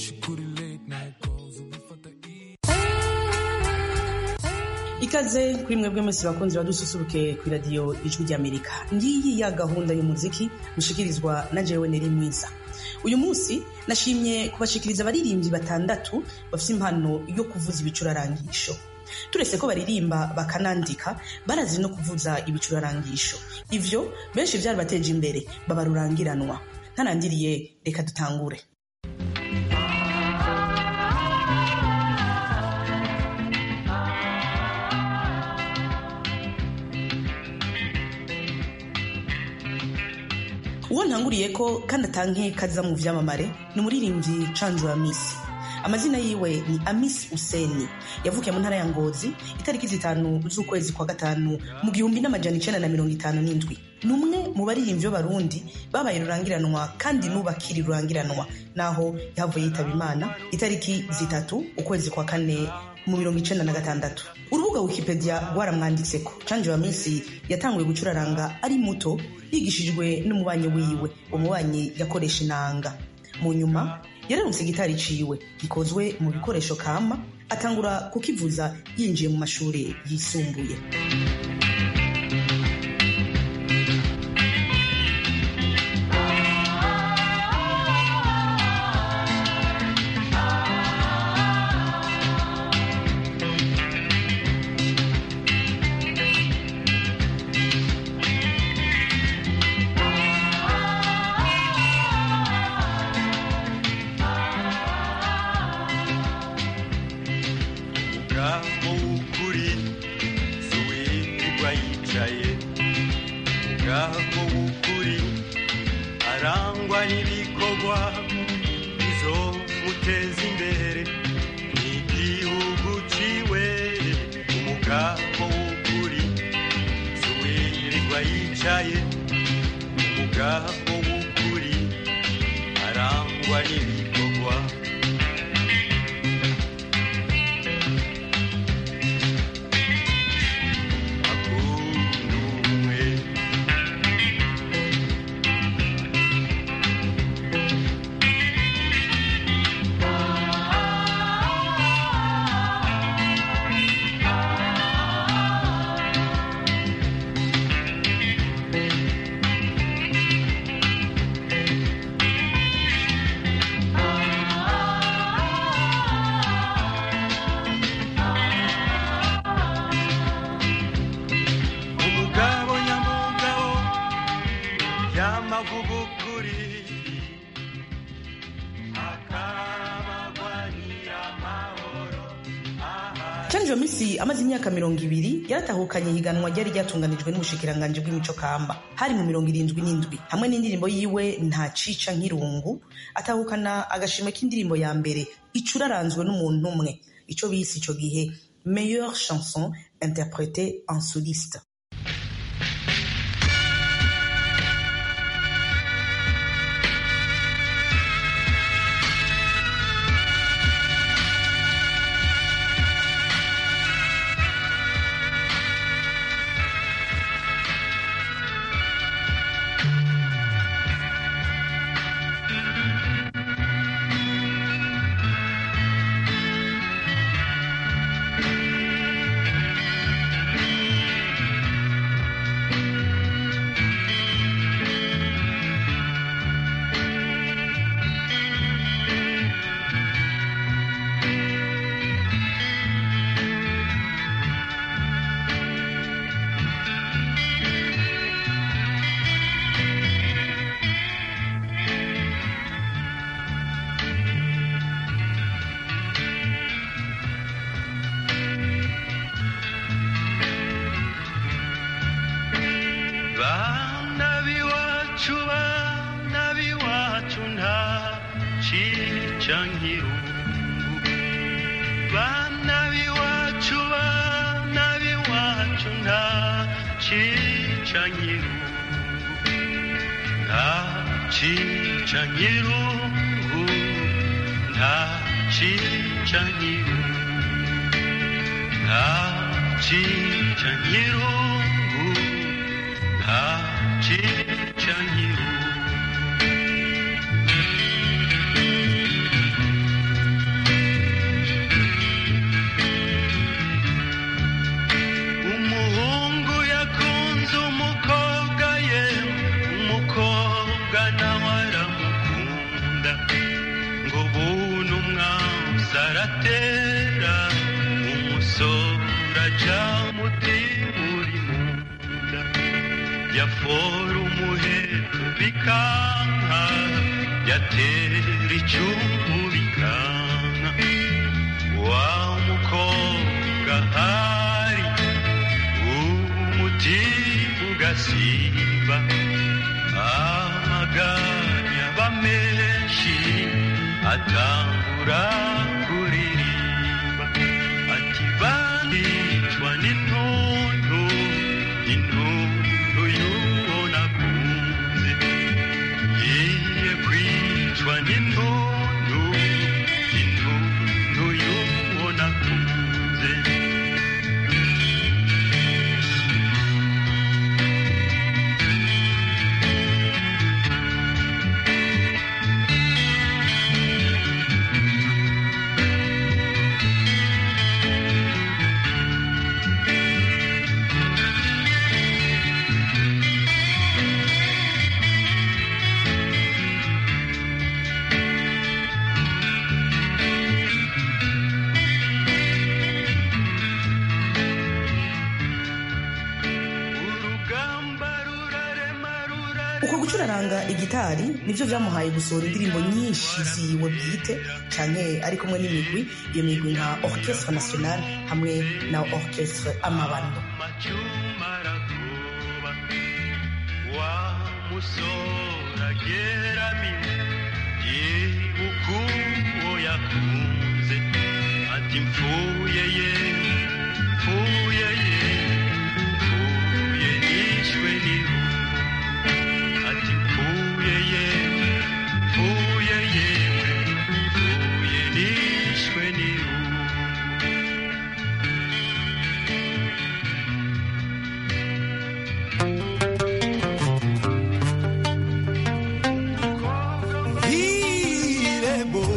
kuri late night calls ubifata ikaze kuri mwebwe mwese bakunzi badususuruke ku iradiyo ijwi ry'amerika ngiyi ya gahunda y'umuziki mushikirizwa na jewe neri mwiza uyu munsi nashimye kubashikiriza abaririmbyi batandatu bafite impano yo kuvuza ibicurarangisho turetse ko baririmba bakanandika barazi no kuvuza ibicurarangisho ivyo benshi byarabateje imbere baba rurangiranwa ntarangiriye reka dutangure uwo ntanguriye ko kandi atanke kaza mu vyamamare ni umuririmbyi canju wa misi amazina yiwe ni amisi useni yavukiye mu ntara ya ngozi itariki zitanu z'ukwezi kwa gatanu mu gihumbi n'amajana icenda na mirongo itanu n'indwi ni umwe mu baririmbyi b'abarundi babaye rurangiranwa kandi n'ubakiri rurangiranwa naho yahavuye yitaba imana itariki zitatu ukwezi kwa kane mu mirongo icenda na gatandatu urubuga wikipedia rwaramwanditseko canje wa minsi yatanguye gucuraranga ari muto yigishijwe n'umubanyi wiwe umubanyi yakoresha inanga mu nyuma yararutse gitari ciwe gikozwe mu bikoresho kama atangura kukivuza yinjiye mu mashuri yisumbuye umugabo w'ukuri si uwirirwa yicaye umugabo w'ukuri arangwa n'ibikorwa bizomuteza imbere n'igihugu ciwe umugabo w'ukuri si uwirirwa yicaye umugabo w'ukuri arangwa n'ibikorwa akunduwe umugabo nyamugabo yamavuga ukuri akabagwanira amahoro canje wa misi amaze imyaka mirongo ibiri yaratahukanye ihiganwa ryari ryatunganijwe n'ubushikiranganji bw'imico kamba hari mu mirongo irindwi n'indwi hamwe n'indirimbo yiwe nta cica nk'irungu atahukana agashimwe k'indirimbo ya mbere icuraranzwe n'umuntu umwe ico bise ico gihe meilleure chanson interprétée en soliste bana b'iwacu bana b'iwacu nta cica nk'irungu bana b'iwacu bana b'iwacu nta cica nk'irungu nta cica nk'irungu nta cica nk'irungu nta cica nk'irungu nta cica nk'irungu aratera umusore aja muti uri mu nda yafora umuheto bikanka yatera icumu bikanka wa mukobwa hari umuti ugasimba amaganya bamenshi atangura kuririmba ati bandicwa n'intuntu intuntu y'uwo nakunze ngiye kwicwa n'intuntu intuntu y'uwo nakunze urugamba rurarema rurarema uko gucuraranga igitari nibyo byamuhaye gusohora indirimbo nyinshi ziwe bwite cyane ari kumwe n'imigwi iyo migwi nka orchestre national hamwe na orchestre amabando amacuma arakuba wa musora ageramiwe yibuka uwo yakunze ati mfuye ye mfuye ye mfuye nishwe n'iru ati mfuye ye mfuye yewe mfuye nishwe n'iru Il est beau.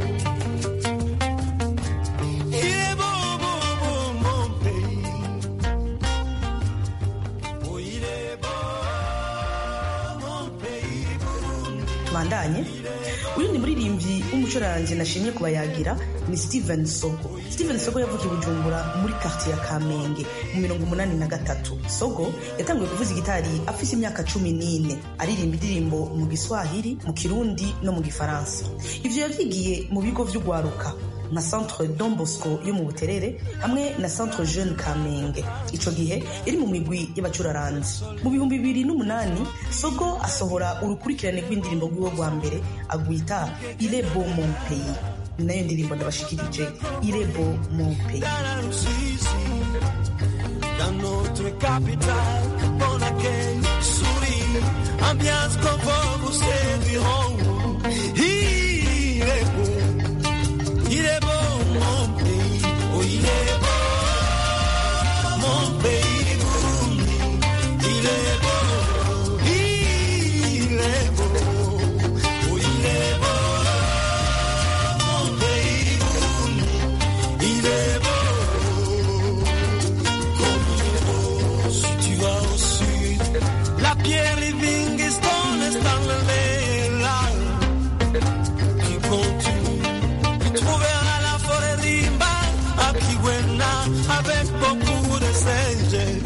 Il est beau, beau, beau, mon pays. Oh, il est beau, mon pays, Burundi. tubandanye uyu ni muririmbyi w'umucuranzi nashimye kubayagira ni steven sogo steven sogo yavukiye i bujumbura muri quartier ya kamenge mu mirongo umunani na gatatu sogo yatanguye kuvuza igitari afise imyaka cumi n'ine aririmba indirimbo mu giswahili mu kirundi no mu gifaransa ivyo yavyigiye mu bigo vy'ugwaruka nka centre Don Bosco yo mu Buterere hamwe na centre Jeune Kamenge ico gihe yari mu migwi y'abacuraranzi mu bihumbi bibiri n'umunani Sogo asohora urukurikirane rw'indirimbo rwiwe rwa mbere agwita Il est beau mon pays ni nayo ndirimbo ndabashikirije Il est beau mon pays Dans la Russie, dans notre capitale, bon accueil, souris, ambiance confort, vous servirons. Il est beau, il est beau, mon pays, oh il est beau, mon pays, Burundi. il est beau, il est beau, oh il est beau, mon pays, Burundi. il est beau. Comme il est beau, si tu vas au sud, la pierre Livingstone est enlevée là. Tu continues, tu trouveras la forêt Rimba à Kigwena avec beaucoup de singes.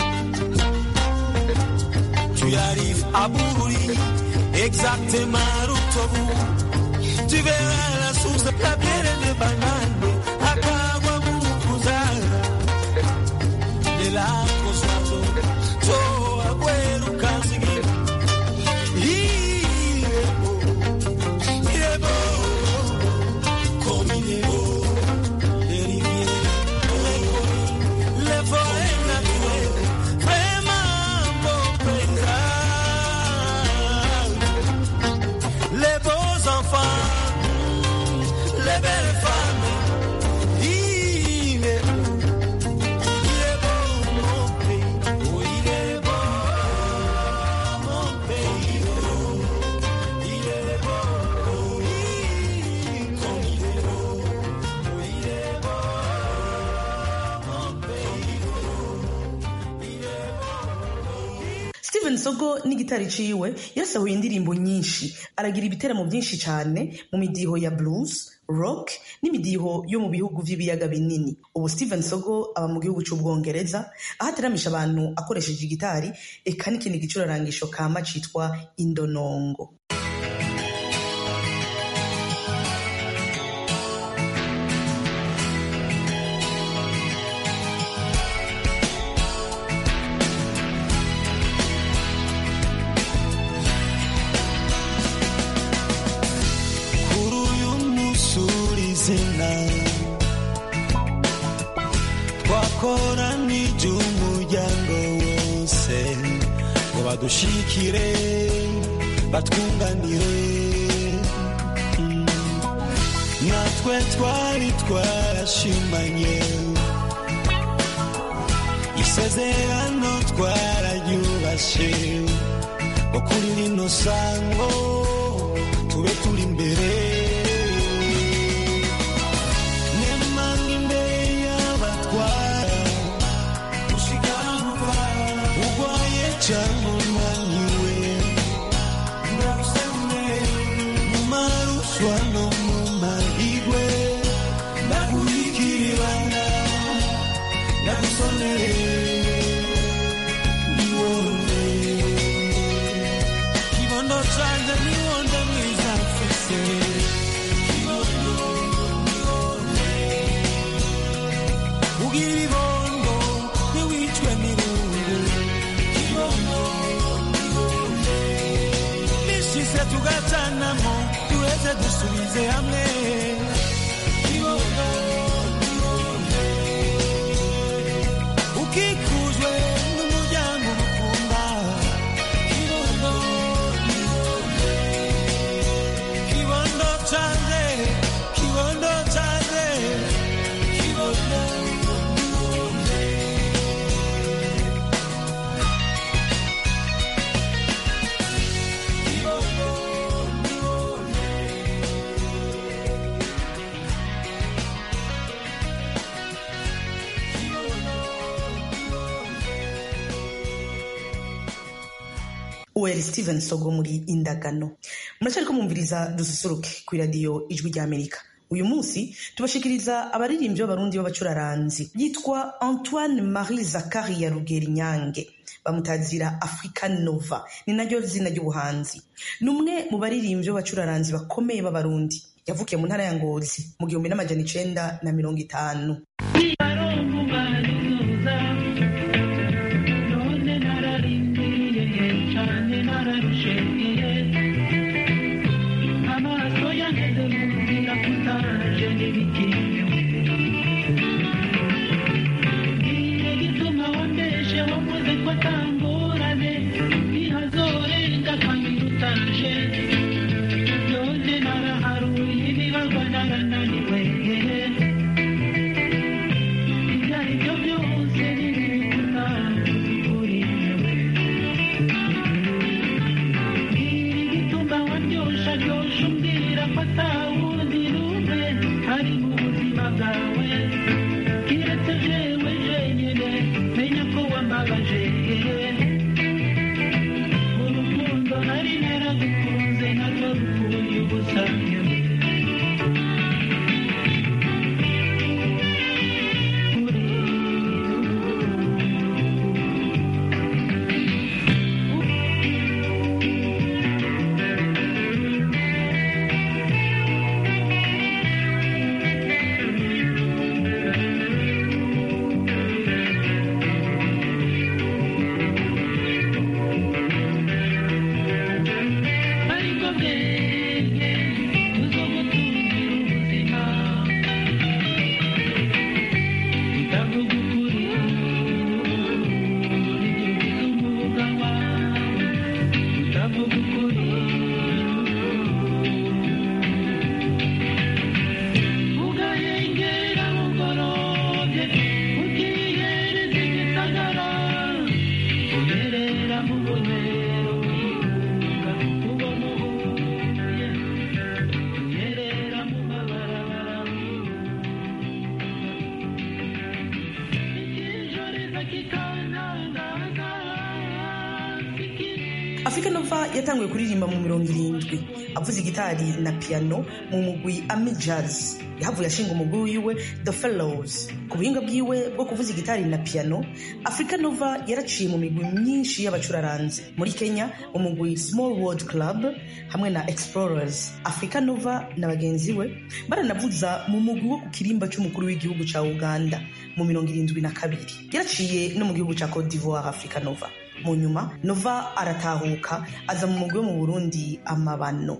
Tu arrives à Bururi, exactement où tu verras la source de la bière de banane, à Kawamukuzara de la Cosmazo, to Abuelo Kansigi. Il est beau, il est beau, comme il est beau, les rivières, les forêts naturelles, vraiment beau paysage. Les beaux enfants, les belles femmes, il est beau. Il est beau mon pays, oh il est beau mon pays, oh il est beau, oh il, comme il est beau, oh il est beau mon pays, oh il est beau. Steven steven sogo n'igitari ciwe yasahuye indirimbo nyinshi aragira ibiteramo byinshi cyane mu midiho ya blues rock n'imidiho yo mu bihugu vy'ibiyaga binini ubu steven sogo aba mu gihugu c'ubwongereza aho ateramisha abantu akoresheje igitari eka n'ikindi gicurarangisho kama citwa indonongo kuri uyu munsi urizina twakoranije umuryango wose ngo badushikire batwunganire Mm. natwe twari twarashimanye isezerano twararyubashe ngo kuri rino sango tube turi imbere nemanga imbere y'abatwara ushikara gupfa urwaye cyangwa unaniwe ndagusemure mu maruswa no mu mahigwe ndaguhikiribana ndagusonere niwone kibondo canje niwonde mwiza mfise Kibondo, niwonde. ugira ibibondo ntiwicwe n'irungu Kibondo, niwonde. bishise tugacanamo duheze dusubize hamwe Kibondo, niwonde. ukikujwe n'umuryango ukunda Kibondo, kibondo canje kibondo canje kibondo uweri steven sogo muri indagano muracyariko mwumviriza dususuruke ku iradiyo ijwi ry'amerika uyu munsi tubashikiriza abaririmbyi b'abarundi b'abacuraranzi yitwa antoine marie zakari ya rugeri nyange bamutazira african nova ni naryo zina ry'ubuhanzi ni umwe mu baririmbyi b'abacuraranzi bakomeye b'abarundi yavukiye mu ntara ya ngozi mu gihumbi n'amajana icenda na mirongo itanu Thank africa nova yatanguye kuririmba mu mirongo irindwi avuza igitari na piano mu mugwi ami jazz yahavuye ashinga umugwi wiwe the fellows ku buhinga bwiwe bwo kuvuza igitari na piano africa nova yaraciye mu migwi myinshi y'abacuraranzi muri kenya umugwi small world club hamwe na explorers africa nova na bagenzi we baranavuza mu mugwi wo ku kirimba cy'umukuru w'igihugu cya uganda mu mirongo irindwi na kabiri yaraciye no mu gihugu cya cote d'ivoire africa nova mu nyuma nova aratahuka aza mu mugwi wo mu burundi amabano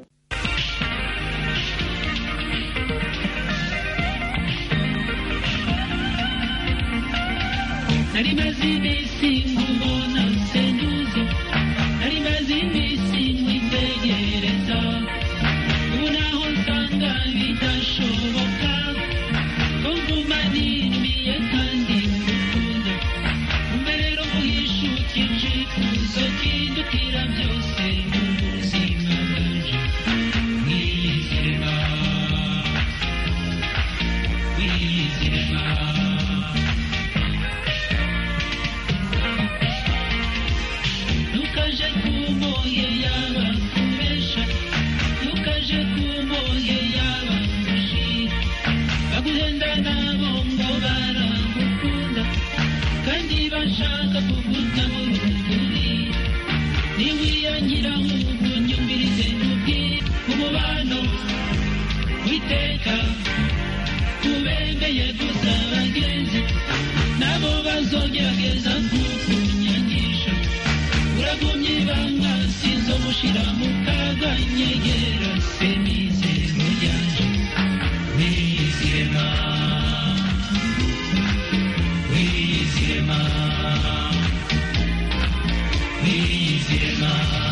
nari maze iminsi nkubona senduze nari maze iminsi nkitegereza ubu naho nsanga bidashoboka ko nguma ninumiye kandi ngukunda umbe rero muhishuke icyifuzo kindutira byose mu buzima bwanje wizirema wizirema ntukaje kumoye yaba kubesha ntukaje kumoye yaba kushira baguhenda nabo ngo baragukunda kandi bashaka kuguta mu ruguri niwiyangira nk'ubu nyumvirize nkubwire umubano witeka ubembeye gusa bagenzi nabo bazogerageza kukunyangisha uragumye ibanga sizo mushira mu kaga nyegera se mizero ryanje wizirema wizirema wizirema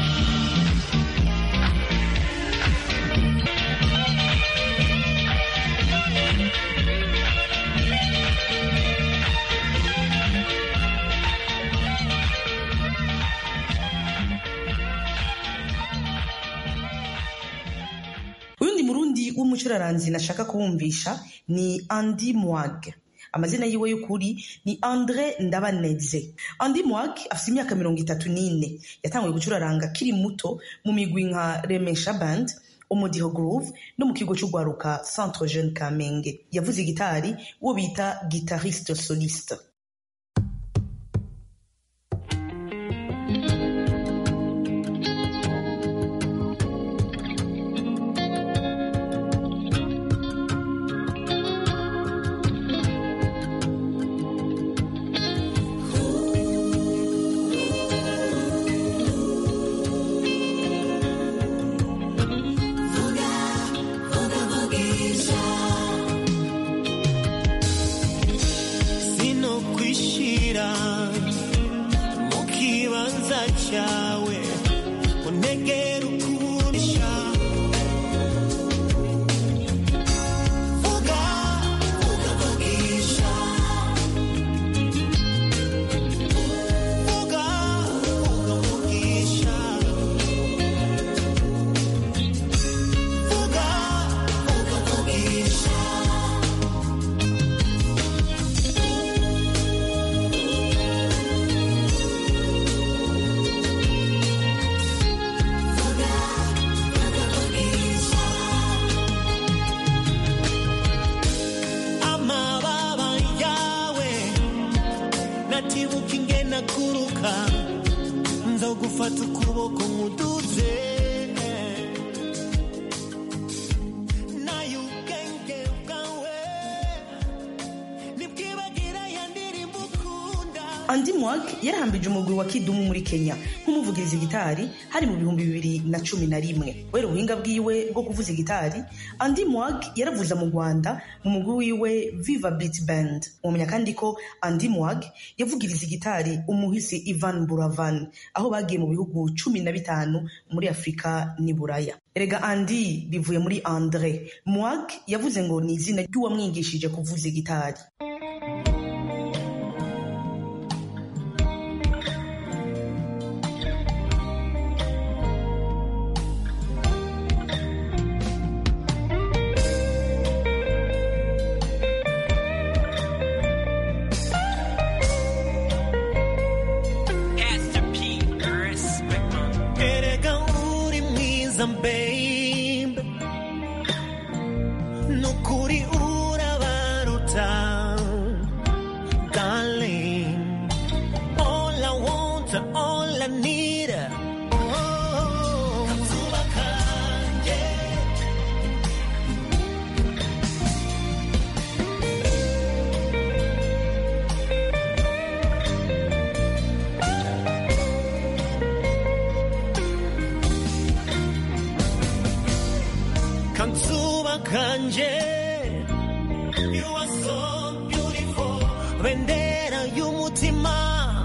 uyundi murundi w'umucuraranzi nashaka kubumvisha ni andi mwag amazina yiwe y'ukuri ni andre ndabaneze andi mwag afite imyaka mirongo itatu n'ine yatanguye gucuraranga akiri muto mu migwi nka remesha band umudiho groove no mu kigo cy'urwaruka centre jeune kamenge yavuze gitari uwo bita guitariste soliste sino kwishira mu kibanza cyawe unegera ukurisha vuga vuga vugisha vuga vuga vugisha vuga vuga vugisha amababa yawe natibuka ingena kuruka nzogufata ukuboko nkuduze nayo ubwenge bwawe nibwibagira ya ndirimbo ukunda andi mwag yarahambije umugwi wa kidumu muri kenya nk'umuvugiriza gitari hari mu bihumbi bibiri na cumi na rimwe kubera ubuhinga bwiwe bwo kuvuza gitari andi mwag yaravuza mu rwanda mu mugwi wiwe viva beat band mumenya kandi ko andi mwag yavugiriza gitari umuhisi ivan buravan aho bagiye mu bihugu cumi na bitanu muri afurika n'i buraya erega andi bivuye muri andre mwag yavuze ngo ni izina ry'uwamwigishije kuvuza gitari Pastor P. Respect, man. Eres nukuri urabaruta darling all I want all I need oh, kazuba kanje Kanzuba kanje You are so beautiful Bendera y'umutima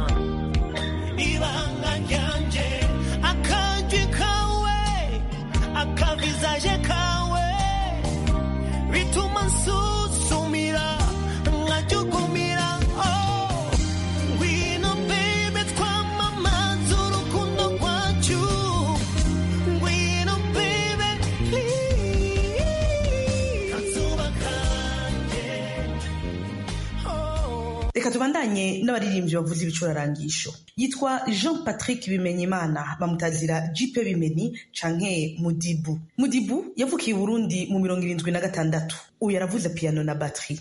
Ibanga ryanje Akajwi kawe Akavizaje kawe Bituma nsusumira Nkajugumira Oh Ngwino baby twamamaza urukundo rwacu Ngwino baby please Kazuba kanje Oh reka tubandanye n'abaririmbyi bavuza ibicurarangisho yitwa jean patrick bimenyimana bamutazira jipe bimeni canke mudibu mudibu yavukiye i burundi mu mirongo irindwi na gatandatu uyu yaravuze piano na batterie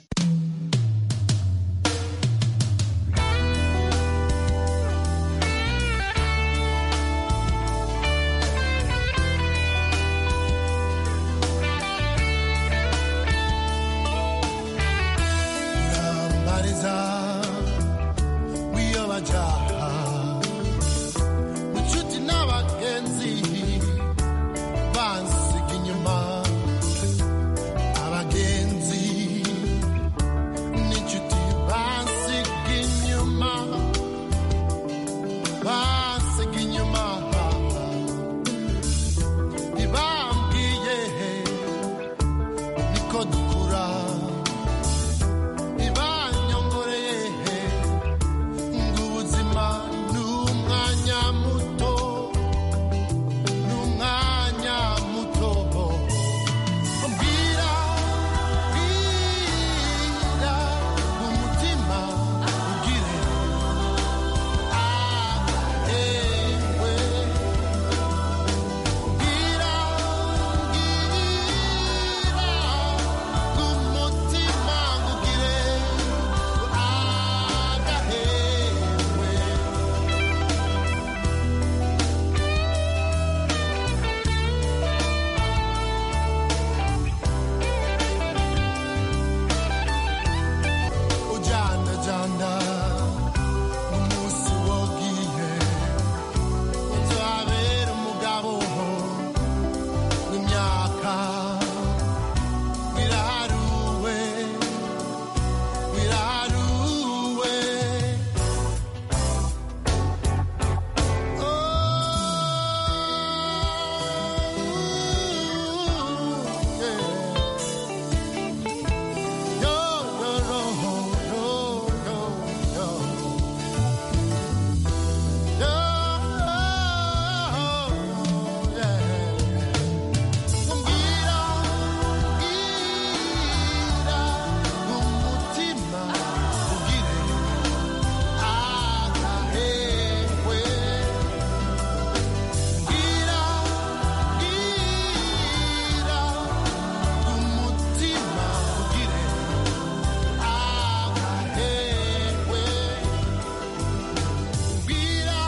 Nambariza wiyobajaha inshuti n'abagenzi bansiga inyuma abagenzi n'inshuti bansiga inyuma bansiga inyuma ntibambwiye niko dukura ibanyongoreye ngo ubuzima ni umwanya muto ni umwanya muto mbwira mbwira umutima ugire ahewe mbwira mbwira umutima ugire agahewe ujanda janda umunsi wogiye nzabera umugabo w'imyaka wiraruwe wiraruwe oh yeah. Yo, yo, yo, yo, yo, yo. Yo, yeah. Umbwira, umbwira, umutima ugire agahewe. Umbwira, umbwira, umutima ugire agahewe. Mbwira,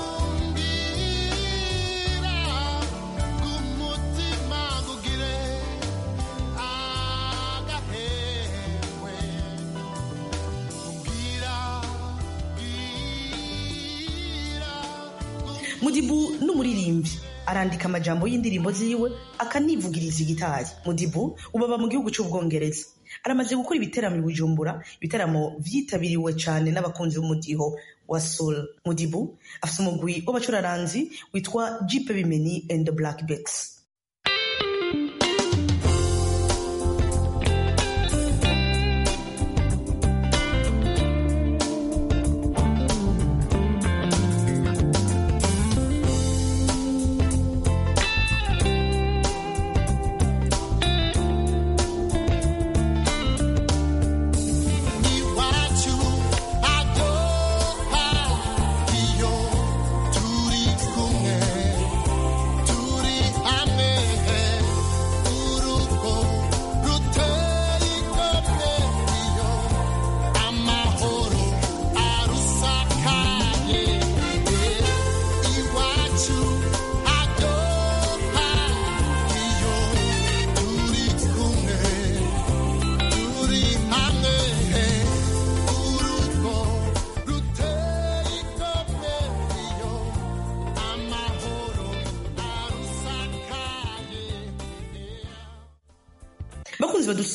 mbwira, umutima ugire agahewe. Mbwira, mbwira, mudibu n'umuririmbyi arandika amajambo y'indirimbo ziwe akanivugiriza igitari mudibu ubu aba mu gihugu cy'ubwongereza aramaze gukora ibiteramo i bujumbura ibitaramo vyitabiriwe cyane n'abakunzi b'umudiho wa soul mudibu afite umugwi w'abacuraranzi witwa jipe bimeni and the black bets iwacu adoha iyo turi kumwe turi hamwe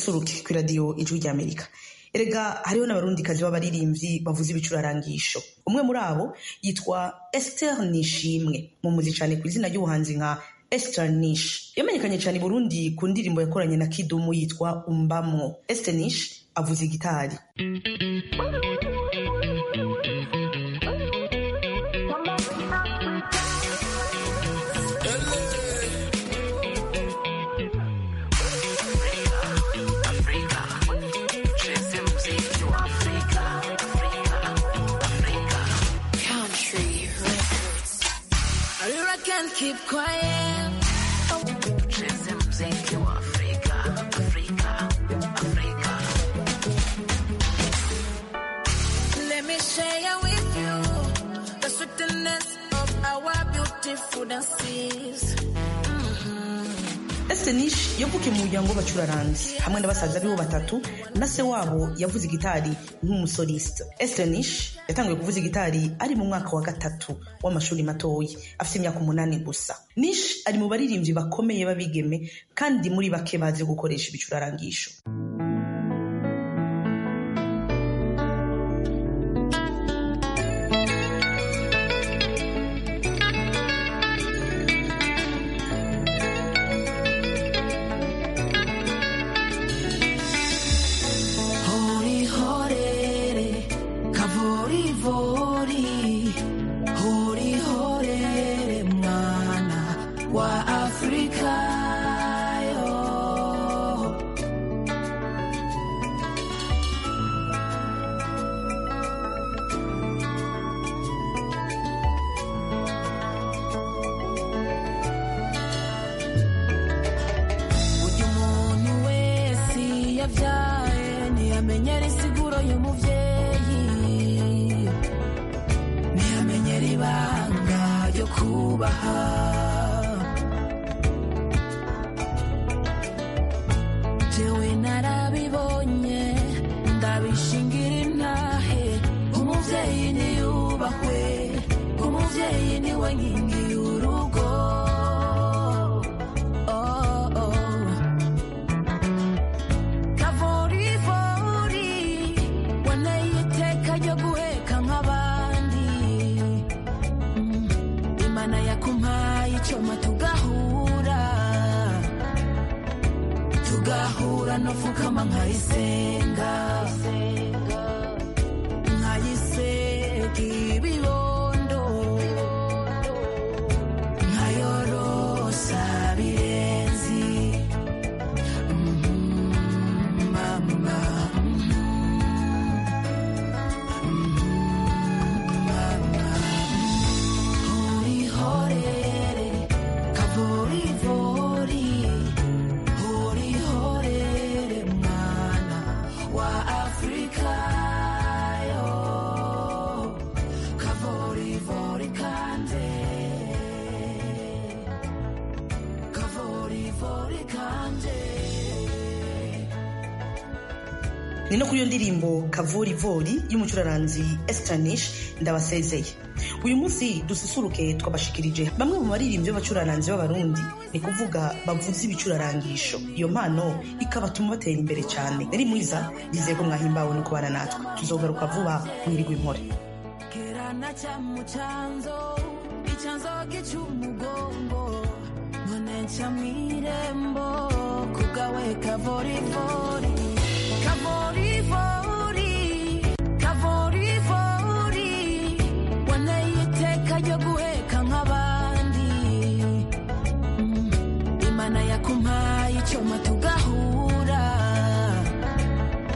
dususuruke ku iradiyo ijwi ry'amerika erega hariho n'abarundikazi b'abaririmbyi bavuza ibicurarangisho umwe muri abo yitwa esther nishimwe mumuzi cyane ku izina ry'ubuhanzi nka esther nish yamenyekanye cyane i burundi ku ndirimbo yakoranye na kidumu yitwa umbamwo esther nish avuza igitari Country records. I can't keep quiet. Cheze mziki wa Afrika, Afrika, Afrika. Let me share with you the sweetness of our beautiful dances. Esther Nish yavukiye mu muryango w'abacuraranzi hamwe na basaza bibo batatu na se wabo yavuze igitari nk'umusoliste Esther Nish yatanguye kuvuza igitari ari mu mwaka wa gatatu w'amashuri matoya afite imyaka umunani gusa Nish ari mu baririmbyi bakomeye b'abigeme kandi muri bake bazi gukoresha ibicurarangisho Hori horere, kavori vori, hori horere mwana wa Afrika yo. Burya umuntu wese yabyaye ntiyamenyera insiguro y'umubyeyi ntiyamenyera ibanga ryo kubaha jewe narabibonye ndabishingira intahe umubyeyi niyubahwe umubyeyi niwe nkingi y'urugo oh, oh. kavorivori waneye iteka ryo guheka nk'abandi Mm, imana yakumpaye icyuma tugahura tugahura no fukama nkayisenga nkayisega ibibondo nkayorosa birenzi mama hori horere kavori vori hori horere mwana wa afrika yo kavori vori kande kavori vori kande ni no kuri iyo ndirimbo kavorivori y'umucuraranzi Esther Nish ndabasezeye uyu munsi dususuruke twabashikirije bamwe mu baririmbyi b'abacuraranzi b'abarundi ni kuvuga bavuza ibicurarangisho iyo mpano ikabatuma batera imbere cyane nari mwiza bizeye ko mwahimbawe no kubana natwe tuzogaruka vuba mwirigwa impore kerana cyamu cyanzo icyanzo gicumugongo none nca mwirembo kugawe kavorivori